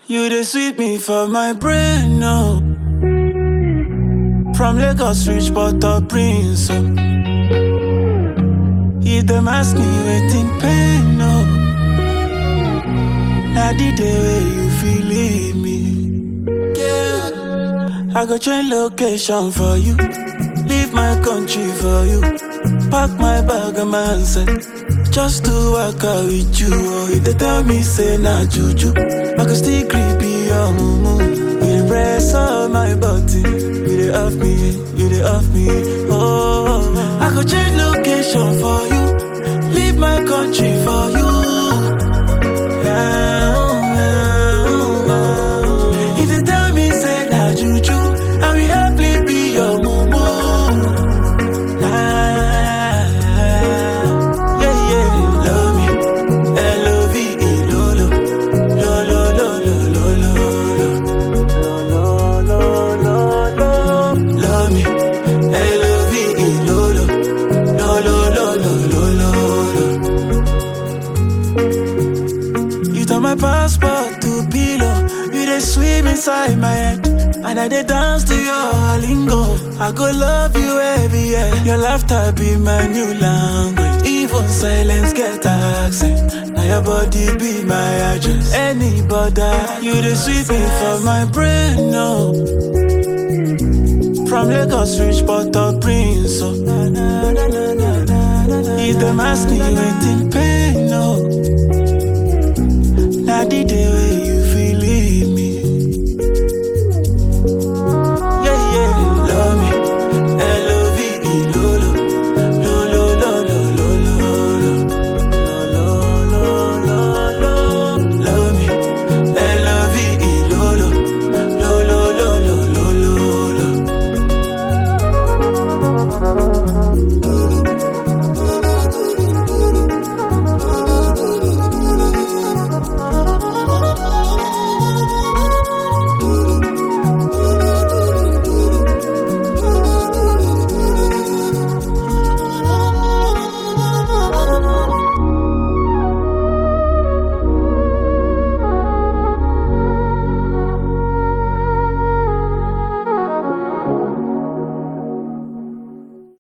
You dey sweet me for my brain, no. From Lagos reach Port-au-Prince, oh. If them ask me waiting pain, no. Now the day where you feel leave me. Yeah. I go change location for you. Leave my country for you. Pack my bag and my handset. Just to work out with you. Oh, if they tell me say nah juju, I can still creepy your mumu. You dey press on my body. You dey off me, you dey off me. Oh, I go change location for you. Leave my country for you. Yeah, yeah. If they tell me say nah juju, I will happily be your mumu. Ah, yeah, yeah, love me, L-O-V-E, lolo, lolo, lolo, lolo, lolo, lolo, lolo, love me, L-O-V-E, lolo, lolo, lolo, lolo, lolo. You turn my passport to pillow, you dey swim inside my head. And I dey dance to your lingo. I go love you every year. Your laughter be my new language. Even silence get accent. Now your body be my address. Anybody, you dey sweet me for my brain, no. From Lagos reach Port-au-Prince, so. If them ask me waiting pain, no. Now the day